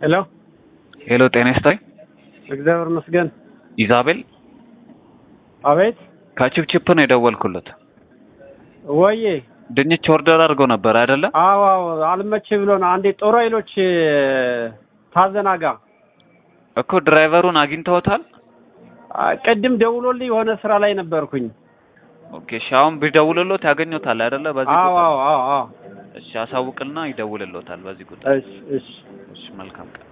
ሄሎ ሄሎ ጤና ይስጥልኝ። እግዚአብሔር ይመስገን። ኢዛቤል አቤት ከቺፕቺፕ ነው የደወልኩለት። ወዬ ድንች ኦርደር አድርገው ነበር አይደለ? አዎ አዎ አልመቼ ብሎ ነው። አንዴ ጦር ኃይሎች ታዘናጋ እኮ ድራይቨሩን አግኝተውታል? ቅድም ደውሎልኝ የሆነ ስራ ላይ ነበርኩኝ። ኦኬ እሺ፣ አሁን ቢደውልሎት ያገኙታል አይደለ? በዚህ አዎ ቁጥር አዎ አዎ አዎ እሺ፣ አሳውቅልና ይደውልሎታል በዚህ ቁጥር። እሺ እሺ እሺ፣ መልካም ቀን